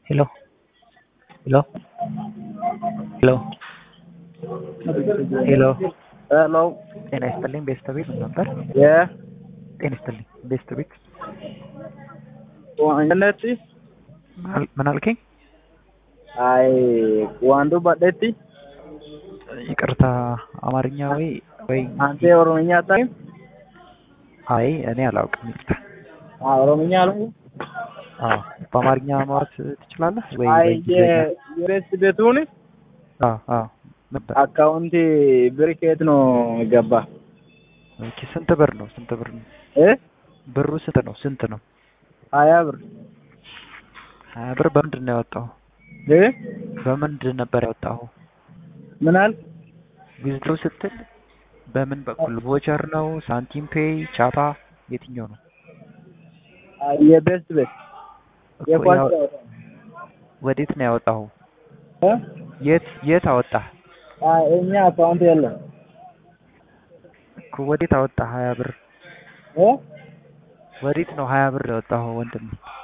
Hello? Hello? Hello? ሄሎ ሄሎ ጤና ይስጥልኝ ቤስት ቤት ምን ነበር? የ ጤና ይስጥልኝ ቤስት ቤት ዋንነት ምን- ምን አልከኝ? አይ ዋንዱ ባደቲ ይቅርታ አማርኛ ወይ ወይ አንተ ኦሮምኛ አታውቅም? አይ እኔ አላውቅም ይቅርታ። አዎ ኦሮምኛ አልኩ። አዎ በአማርኛ ማውራት ትችላለህ ወይ? አይ በእንግሊዝኛ? የሬስ ቤቱን አዎ አዎ ነበር። አካውንት ብር ከየት ነው ገባ? ኦኬ ስንት ብር ነው? ስንት ብር ነው? እ ብሩ ስንት ነው? ስንት ነው? ሀያ ብር ሀያ ብር በምንድን ነው ያወጣው? እ በምንድን ነበር ያወጣው? ምን አልክ? ዊዝድሮ ስትል በምን በኩል ቮቸር ነው? ሳንቲም ፔይ፣ ቻፓ የትኛው ነው? አይ የቤስት ቤት እኮ የኳስ ያው- ጨዋታ ወዴት ነው ያወጣው? እ የት የት አወጣህ? አይ እኛ አካውንት የለም እኮ ወዴት አወጣህ ሀያ ብር? እ ወዴት ነው ሀያ ብር ያወጣኸው ወንድም?